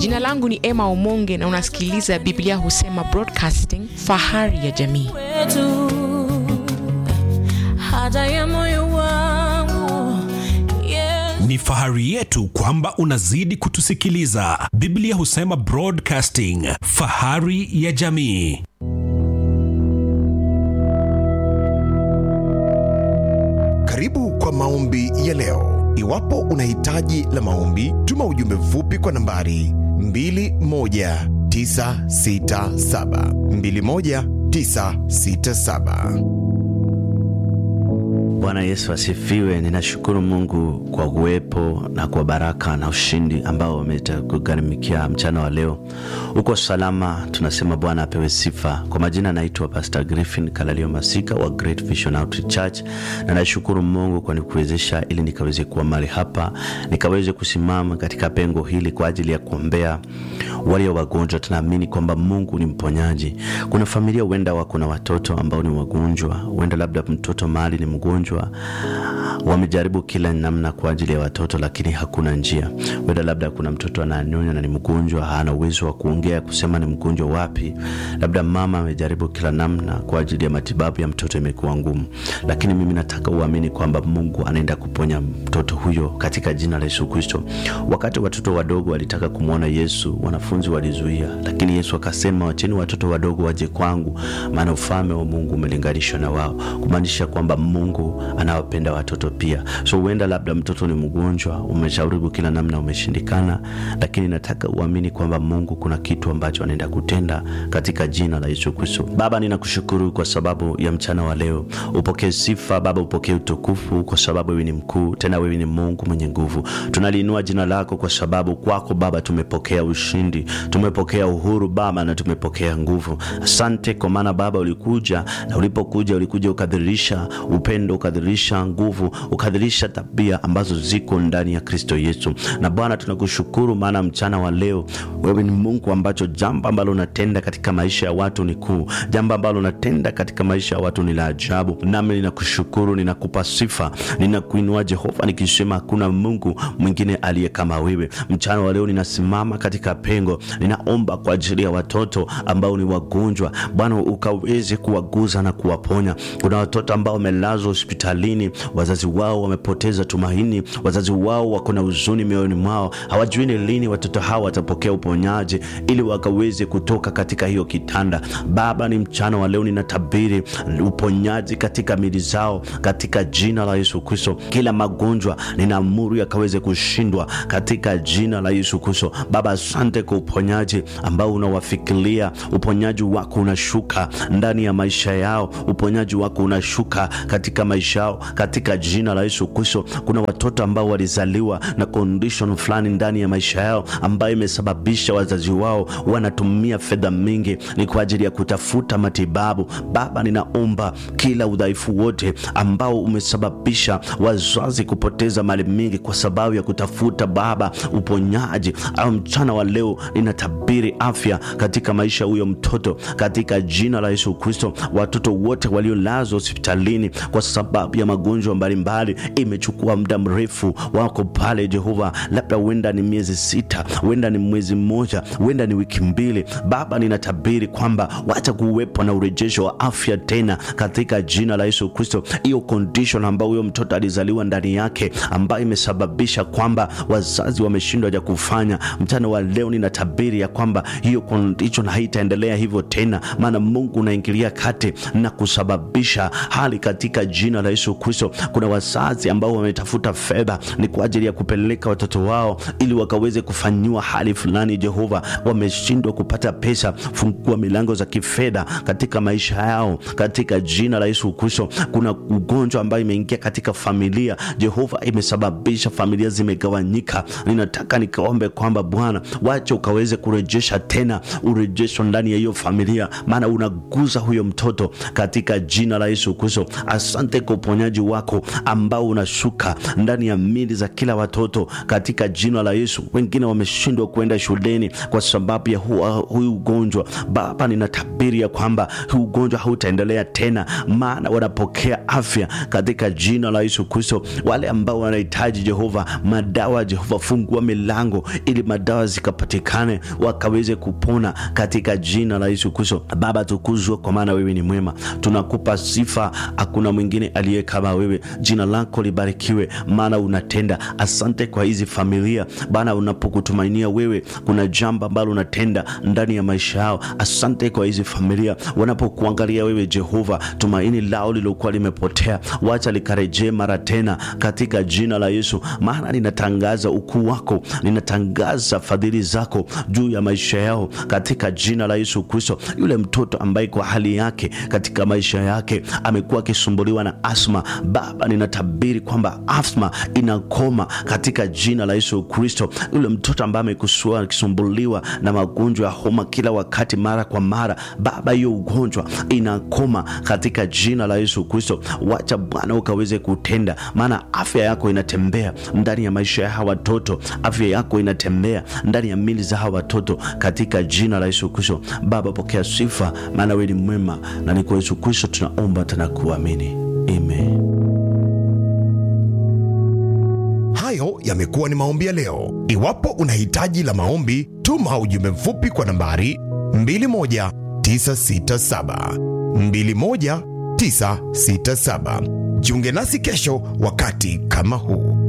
Jina langu ni Emma Omonge na unasikiliza Biblia Husema Broadcasting, fahari ya jamii. wetu haja ya moyo wangu Yesu. Ni fahari yetu kwamba unazidi kutusikiliza. Biblia Husema Broadcasting, fahari ya jamii. Karibu kwa maombi ya leo. Iwapo una hitaji la maombi, tuma ujumbe mfupi kwa nambari 21967 21967. Bwana Yesu asifiwe. Ninashukuru Mungu kwa uwepo na kwa baraka na ushindi ambao umetugharimikia mchana wa leo. Uko salama, tunasema Bwana apewe sifa. Kwa majina naitwa Pastor Griffin Kalalio Masika wa Great Vision Outreach Church, na nashukuru Mungu kwa nikuwezesha ili nikaweze kuwa mahali hapa, nikaweze kusimama katika pengo hili kwa ajili ya kuombea walio wagonjwa. Tunaamini kwamba Mungu ni mponyaji. Kuna familia huenda wako na watoto ambao ni wagonjwa, huenda labda mtoto mahali ni mgonjwa, wamejaribu kila namna kwa ajili ya watoto, lakini hakuna njia. Huenda labda kuna mtoto ananyonya na ni mgonjwa, hana uwezo wa kuongea kusema ni mgonjwa wapi. Labda mama amejaribu kila namna kwa ajili ya matibabu ya mtoto, imekuwa ngumu, lakini mimi nataka uamini kwamba Mungu anaenda kuponya mtoto huyo katika jina la Yesu Kristo. Wakati watoto wadogo walitaka kumwona Yesu, wanafunzi walizuia, lakini Yesu akasema, wacheni watoto wadogo waje kwangu, maana ufalme wa Mungu umelinganishwa na wao, kumaanisha kwamba Mungu anawapenda watoto pia. So huenda labda mtoto ni mgonjwa, umeshauribu kila namna, umeshindikana, lakini nataka uamini kwamba Mungu kuna kitu ambacho anaenda kutenda katika jina la Yesu Kristo. Baba, ninakushukuru kwa sababu ya mchana wa leo. Upokee sifa Baba, upokee utukufu kwa sababu wewe ni mkuu, tena wewe ni Mungu mwenye nguvu. Tunaliinua jina lako kwa sababu kwako Baba tumepokea ushindi, tumepokea uhuru Baba, na tumepokea nguvu. Asante kwa maana Baba ulikuja, na ulipokuja ulikuja ukadhirisha upendo, ukadhirisha nguvu, ukadhirisha tabia ambazo ziko ndani ya Kristo Yesu. Na Bwana tunakushukuru maana mchana wa leo wewe ni Mungu ambacho jambo ambalo unatenda katika maisha ya watu ni kuu, jambo ambalo unatenda katika maisha ya watu ni la ajabu. Nami ninakushukuru, ninakupa sifa, ninakuinua Jehova, nikisema hakuna Mungu mwingine aliye kama wewe. Mchana wa leo ninasimama katika pengo, ninaomba kwa ajili ya watoto ambao ni wagonjwa, Bwana ukaweze kuwaguza na kuwaponya. Kuna watoto ambao wamelazwa hospitalini, wazazi wao wamepoteza tumaini, wazazi wao wako na huzuni mioyoni mwao, hawajui ni lini watoto hawa watapokea uponyaji ili wakaweze kutoka katika hiyo kitanda. Baba, ni mchana wa leo ninatabiri uponyaji katika mili zao katika jina la Yesu Kristo. Kila magonjwa ninaamuru yakaweze kushindwa katika jina la Yesu Kristo. Baba, asante kwa uponyaji ambao unawafikiria. Uponyaji wako unashuka ndani ya maisha yao, uponyaji wako unashuka katika maisha yao katika jina la Yesu Kristo. Kuna watoto ambao walizaliwa na condition fulani ndani ya maisha yao ambayo imesababisha wazazi wao wanatumia fedha mingi ni kwa ajili ya kutafuta matibabu. Baba, ninaomba kila udhaifu wote ambao umesababisha wazazi kupoteza mali mingi kwa sababu ya kutafuta Baba uponyaji, au mchana wa leo ninatabiri afya katika maisha huyo mtoto katika jina la Yesu Kristo. Watoto wote waliolazwa hospitalini kwa sababu ya magonjwa mbalimbali, imechukua muda mrefu, wako pale Jehova, labda huenda ni miezi sita, huenda ni mwezi mmoja, huenda ni wiki mbili. Baba, ninatabiri kwamba wacha kuwepo na urejesho wa afya tena katika jina la Yesu Kristo. Hiyo condition ambayo huyo mtoto alizaliwa ndani yake, ambayo imesababisha kwamba wazazi wameshindwa ja kufanya, mchana wa leo ninatabiri ya kwamba hiyo condition haitaendelea hivyo tena, maana Mungu unaingilia kati na kusababisha hali katika jina la Yesu Kristo. Kuna wazazi ambao wametafuta fedha ni kwa ajili ya kupeleka watoto wao ili wakaweze kufanyiwa hali fulani. Jehova, wameshindwa kupata pesa. Fungua milango za kifedha katika maisha yao katika jina la Yesu Kristo. Kuna ugonjwa ambayo imeingia katika familia, Jehova, imesababisha familia zimegawanyika. Ninataka nikaombe kwamba Bwana, wacha ukaweze kurejesha tena urejesho ndani ya hiyo familia, maana unaguza huyo mtoto katika jina la Yesu Kristo. Asante kwa uponyaji wako ambao unashuka ndani ya mili za kila watoto katika jina la Yesu. Wengine wameshindwa kuenda shuleni shuleni kwa sababu ya hu- huyu ugonjwa baba ninatabiri ya kwamba huu ugonjwa hautaendelea tena maana wanapokea afya katika jina la yesu kristo wale ambao wanahitaji jehova madawa jehova fungua milango ili madawa zikapatikane wakaweze kupona katika jina la yesu kristo baba tukuzwe kwa maana wewe ni mwema tunakupa sifa hakuna mwingine aliye kama wewe jina lako libarikiwe maana unatenda asante kwa hizi familia bana unapokutumainia wewe kuna jambo ambalo unatenda ndani ya maisha yao asante kwa hizi familia wanapokuangalia wewe jehova tumaini lao lilokuwa limepotea wacha likarejee mara tena katika jina la yesu maana ninatangaza ukuu wako ninatangaza fadhili zako juu ya maisha yao katika jina la yesu kristo yule mtoto ambaye kwa hali yake katika maisha yake amekuwa akisumbuliwa na asma baba ninatabiri kwamba asma inakoma katika jina la yesu kristo yule mtoto ambaye amekusua akisumbuliwa na magonjwa ya homa kila wakati mara kwa mara baba hiyo ugonjwa inakoma katika jina la yesu kristo wacha bwana ukaweze kutenda maana afya yako inatembea ndani ya maisha ya hawa watoto afya yako inatembea ndani ya mili za hawa watoto katika jina la yesu kristo baba pokea sifa maana wewe ni mwema na ni kwa yesu kristo tunaomba tena kuamini amen Hayo yamekuwa ni maombi ya leo. Iwapo una hitaji la maombi, tuma ujumbe mfupi kwa nambari 21967 21967. Jiunge nasi kesho wakati kama huu.